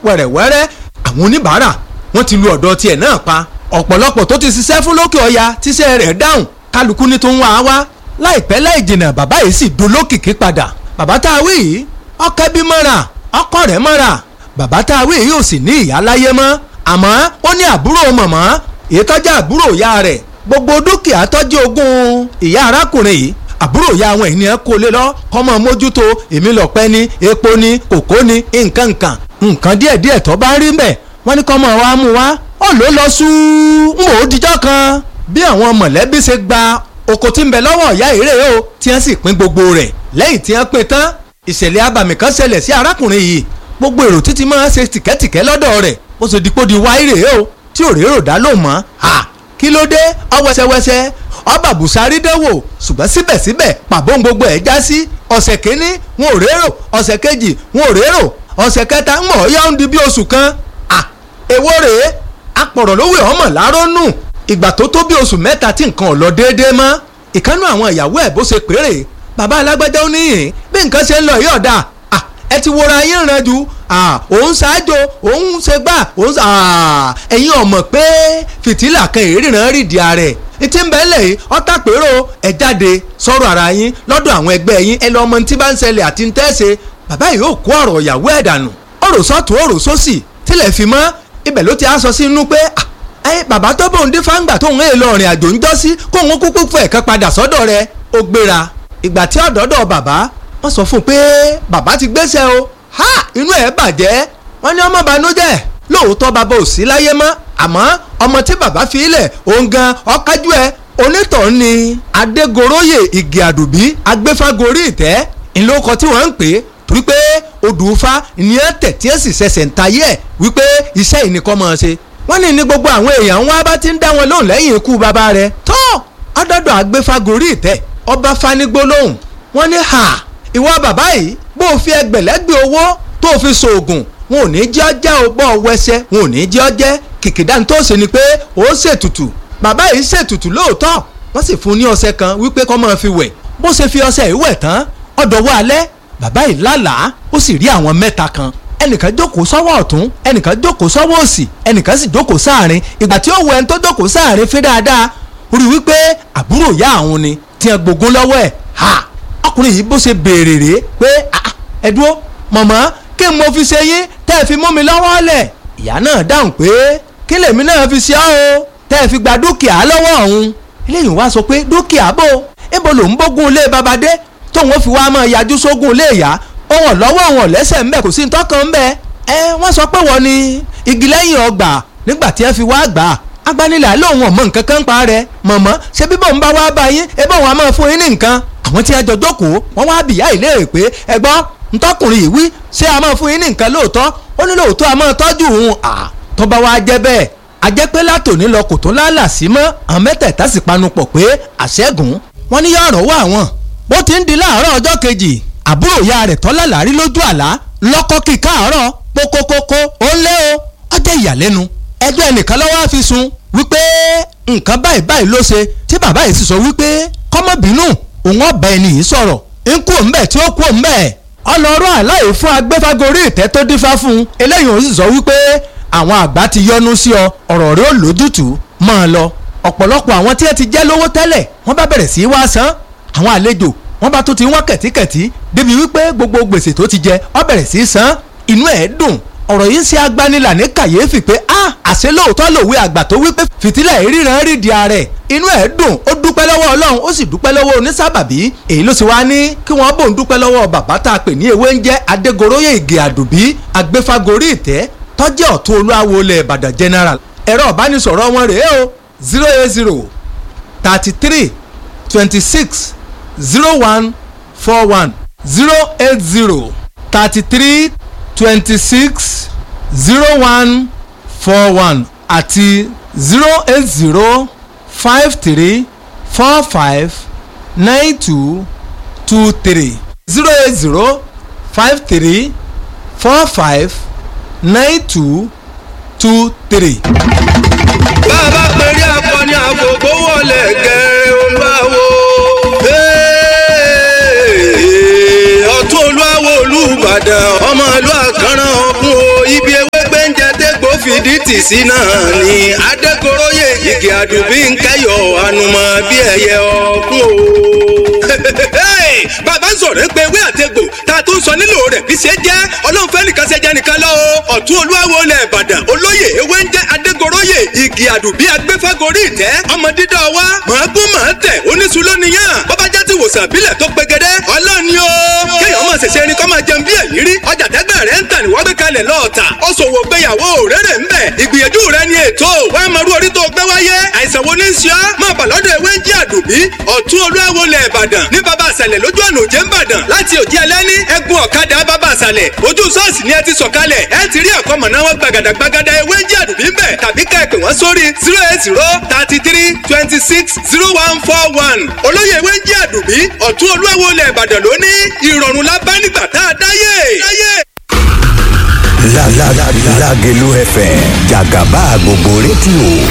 wẹ̀rẹ̀wẹ̀rẹ̀ àwọn oníbàárà wọ́n ti lu ọ̀dọ̀ tiẹ̀ náà pa ọ̀pọ̀lọpọ̀ tó ti ṣiṣẹ́ fún lókè ọya tíṣẹ́ rẹ̀ dáhùn kálukú ní tó ń wá wá láìpẹ́ láì jìnnà bàbá yìí sì dolókìkí padà bàbá tá a wí yìí ọkẹ́ bí mọ́ra ọkọ rẹ̀ mọ́ra bàbá tá a wí yìí ò sì ní ìyá láyé mọ́ àmọ́ ó ní àbúrò mọ̀mọ́ èyí tọ́jú àbúrò ìyá rẹ̀ gbogbo dúkìá tọ́jú ogún ìyá arákùnrin yìí àbúrò ìyá àwọn ènìyàn kó lé lọ kọ́mọ mójútó èmi lọ́pẹ́ ní epo ní kòkó ní nǹkan nǹkan nǹkan díẹ̀díẹ̀ tó bá rí mbẹ̀ wọ́n ní kọ́mọ wa mú wa ó ló lọ sú ń wò ó dijọ́ kan bí àwọn mọ̀lẹ́bí ṣe gba oko tí ń bẹ lọ́wọ́ ìyá ìrè o tí wọ́n sì pín gbogbo rẹ̀ lẹ́yìn tí wọ́n pín tán ìṣẹ̀lẹ̀ abàmì kan ṣẹlẹ̀ sí arákùnrin yìí gbogbo èrò títí máa ń ṣe tìkẹ́tìkẹ́ lọ́dọ̀ rẹ̀ bó ṣe dípò di wáírè o tí ò rérò dá lò mọ́ ha kí ló dé ọwẹ́sẹwẹsẹ ọba bùsárí dánwò ṣùgbọ́n síbẹ̀síbẹ̀ pàbó gbogbo ẹ̀ já sí ọ̀sẹ̀ kínní wọn ò rérò ọ̀sẹ̀ kejì wọn ò rérò ọ̀sẹ̀ kẹta ń mọ̀ ọ́yá ń di bí oṣù kan à èwo rèé apọ̀rọ̀ lówó ọmọ láró nù ìgbà tó tó bí oṣù mẹ́ta tí nǹkan ò lọ déédéé mọ́ ìkánú àwọn ìyàwó ẹ̀ bó ṣe péré bàbá alágbájá ó níyìn bí nǹkan ṣe ń lọ yìí ọ̀dà ẹ ti wora yín ràn jù òun ṣáájú òun ṣe gbà òun ẹ̀yin ọ̀mọ̀ pé fìtílà kan ìríran rí di ààrẹ ìtì ń bẹ́ẹ̀ lẹ̀ ọ́tà pérò ẹ̀ jáde sọ̀rọ̀ ara yín lọ́dọ̀ àwọn ẹgbẹ́ yín ẹ lọ ọmọ tí bá ń ṣẹlẹ̀ àti ń tẹ́sẹ̀ bàbá yìí ó kó ọ̀rọ̀ ìyàwó ẹ̀ dànù ọ̀rọ̀ sọ́tún ọ̀rọ̀ sósì tilẹ̀ fi mọ́ ibẹ̀ ló ti á sọ sí inú pé ẹ bàbá tó bóun dín fáńgbà tóun èèlò ọ̀rìn àjò ń jọ́ sí kóun kúkú fẹ̀ kan padà sọ́dọ̀ rẹ̀ ó gbéra ìgbà tí ọ̀dọ́dọ̀ bàbá wọ́n sọ fún un pé bàbá ti gbéṣẹ́ o ha inú ẹ̀ bàjẹ́ wọ́n ní ọmọ banújẹ́ lóòótọ́ bàbá ò sí láyé mọ́ àmọ́ ọmọ tí bàbá fi ilẹ̀ òun gan ọ̀kájú ẹ̀ onítọ̀ ni adégoróyè igi àdùbí agbéfágorí ìtẹ́ ìlókọ tí wọ́n ń pè é torí pé odùfá ni ẹ tẹ̀ tí ẹ sì ṣẹ̀ṣẹ̀ ń tayé ẹ̀ wípé iṣẹ́ ìnìkan máa ṣe wọ́n ní ní gbogbo àwọn èèyàn wọn bá ti ń dá wọn lóhùn lẹ́yìn ikú bàbá rẹ̀ tó ọdọọdọ agbéfágorí ìtẹ́ ọba fanigbólóhùn wọ́n ní ha ìwọ bàbá yìí bó o fi ẹgbẹ̀lẹ́gbẹ̀ owó tó o fi ṣoògùn wọn ò ní jẹ́ ọjà o bọ́ ọ wẹsẹ̀ wọn ò ní jẹ́ ọjẹ́ kìkìdá tó ṣe ni pé ó ṣètùtù bàbá yìí ṣètùtù lóòótọ́ wọ́n sì fún un ní ọṣẹ kan wípé kó máa fi wẹ̀ bó ṣe fi ọṣẹ yìí wẹ̀ tán ọ̀dọ̀wọ́ alẹ́ bàbá yìí lálàá ó sì rí àwọn mẹ́ta kan ẹnìkan jókòó sọ́wọ́ ọ̀tún ẹnìkan jókòó sọ́wọ́ òsì ẹnìkan sì jókòó sáàrin ìgbà tí ó wọ ẹni tó jókòó sáàrin fi dáadáa ó rí wípé àbúrò ìyá àwọn ni tí wọn gbógun lọ́wọ́ ẹ̀ ha ọkùnrin yìí bó ṣe béèrè rèé pé ẹ dúró mọ̀mọ́ kí n mo fi ṣe yín tẹ́ ẹ fi mú mi lọ́wọ́ lẹ̀ ìyá náà dáhùn pé kí lèmi náà fi ṣe ọ́ o tẹ́ ẹ fi gba dúkìá lọ́wọ́ ọ̀hún eléyìí wá sọ pé dúkìá bò ibo lòún bógun ilé babadé tóun ó fi wá máa yájú sógun ilé ìyá ohun lọ́wọ́ ohun lẹ́sẹ̀ ńbẹ kò sí ní tọ́kàn ńbẹ ẹ wọ́n sọ pé wọ́n ní igi lẹ́yìn ọgbà nígbà tí ẹ fi wá gbà agbanilà lóun ọmọ nǹkan kan pa rẹ mọ̀mọ́ ṣé bíbọ̀ ń bá wá bá yín ẹ bọ̀ wọn a máa fún yín ní nǹkan àwọn tí a jọ jókòó wọ́n wá bìyà ìlérè pé ẹ gbọ́ ntọ́kùnrin yìí wí ṣé a máa fún yín ní nǹkan lóòótọ́ ó ní lóòótọ́ a máa tọ́jú òun à tó bá wá jẹ́ bẹ́ẹ̀ a jẹ́ pé látòní lọ kò tó lálà sí mọ́ àwọn mẹ́tẹ̀ẹ̀ta sì panupọ̀ pé àṣẹ́gun wọ́n ní yọ̀rọ̀ wà wọ́n bó ti ń di láàárọ̀ ọjọ́ kejì àbúrò ìyá rẹ̀ tọ́lá làárí lójú àlá lọ́kọ́ kí káàárọ̀ pókókókó ó ń lé o ọjọ́ ìyàlẹ́nu ẹjọ́ ẹnìkan lọ́wọ́ fi sun wípé nǹkan báyìí báyìí ló ṣe tí bàbá yìí sì sọ wípé kọ́mọ́bínú òun ọ̀bẹ ẹni yìí sọ̀rọ̀ ń kú òun bẹ̀ tí ó kú òun bẹ̀ ọlọ́rọ̀ àláyé fún agbẹ́fagórí ìtẹ́ tó dífá fún un eléyìí òun sì sọ wípé àwọn àgbà ti yọnu sí ọ ọ̀rọ̀ rẹ ò lójútùú máa lọ ọ̀pọ̀lọpọ̀ àwọn tí ẹ ti jẹ́ lówó tẹ́lẹ̀ wọ́n bá bẹ̀rẹ̀ sí í wá san àwọn àlejò wọ́n bá tó ti wọ́n kẹ̀tíkẹ̀tí débi wípé gbogbo gbèsè tó ti jẹ ọ bẹ̀rẹ̀ sí í san inú ẹ̀ dùn ọ̀rọ̀ yìí ń ṣe agbanilà ní kàyéfì pé a àṣẹ lóòótọ́ lòwe àgbà tó wípé fìtílà ìríran rí di ààrẹ inú ẹ̀ dùn ó dúpẹ́ lọ́wọ́ ọlọ́run ó sì dúpẹ́ lọ́wọ́ onísábàbí èyí ló sì wá ní kí wọ́n bò ń dúpẹ́ lọ́wọ́ bàbá tá a pè ní ewé ń jẹ́ adégoróyè ìgè àdùbí agbéfagórí ìtẹ́ tọ́jẹ́ ọ̀tún olúwawo ilẹ̀ ìbàdàn general ẹ̀rọ ìbánisọ̀rọ̀ wọn rèé o zero eight zero thirty three twenty six zero one four one zero eight zero thirty three twenty six zero one four one àti zero eight zero five three four five nine two two three zero eight zero five three four five nine two two three. bàbá pèrè akọni àgbògbò wọlé gẹ̀rẹ́ olúwawo. ọ̀tún olúwawo olúbàdàn ọmọ ìlú àkàrà ọ̀gbun o ibi ewé fìdí tì sí náà ni adégoróyè igi àdùbí ń kẹyọ ànùmọ̀ bí ẹyẹ ọ̀kún o. bàbá sọ̀rọ̀ pé ewé àtegbò tá a tún sọ nílò rẹ̀ bí ṣe jẹ́ ọlọ́run fẹ́ nìkan ṣe jẹ́ nìkan lọ o ọ̀tún olúwawo lẹ̀ ìbàdàn olóyè ewé ń jẹ́ adégoróyè igi àdùbí agbẹ́fẹ́gorí ìtẹ́ ọmọ dídá wa màágún màá tẹ̀ oníṣu lóníyàn bọ́bá jẹ́ ti wòsàn àbílẹ̀ tó pegedé ọlọ́run ni o kéèyàn máa ṣẹ̀ṣẹ̀ ẹni kọ́ máa jẹun bí èyí rí ọjà tẹ́gbẹ́ rẹ̀ ń tà ní wọ́n gbé kalẹ̀ lọ́ọ̀tà ó ṣòwò gbéyàwó rere ń bẹ̀ ìgbìyànjú rẹ̀ ni ètò wàá máa rú orí tó gbé wáyé àìsàn wo ní í ṣe ọ́ máa bà lọ́dọ̀ ewé ń jẹ́ àdùbí ọ̀tún olúwawo lẹ̀ ìbàdàn ní bàbá àṣàlẹ̀ lójú ọ̀nà òjé ńbàdàn láti òjì ẹlẹ́ni ẹ̀gún ọ̀kadà bàbá àṣàlẹ̀ ojú ṣọ́ọ̀ṣì ni ẹ ti sọ̀kalẹ̀ ẹ ti rí ẹ̀kọ́ mọ̀nà wọn gbàgàdà gbàgàdà ewé ń jẹ́ àdùbí ń bẹ̀ tàbí ká ẹ pè wọ́n sórí zero eight zero thirty three twenty six zero one four one olóyè ewé ń jẹ́ àdùbí ọ̀tún olúwawo lẹ̀ ìbàdàn lóní ìrọ̀rùn la bá nígbà tá a dáyé. Lágẹ̀lú FM jàgàbá gbogbo rédíò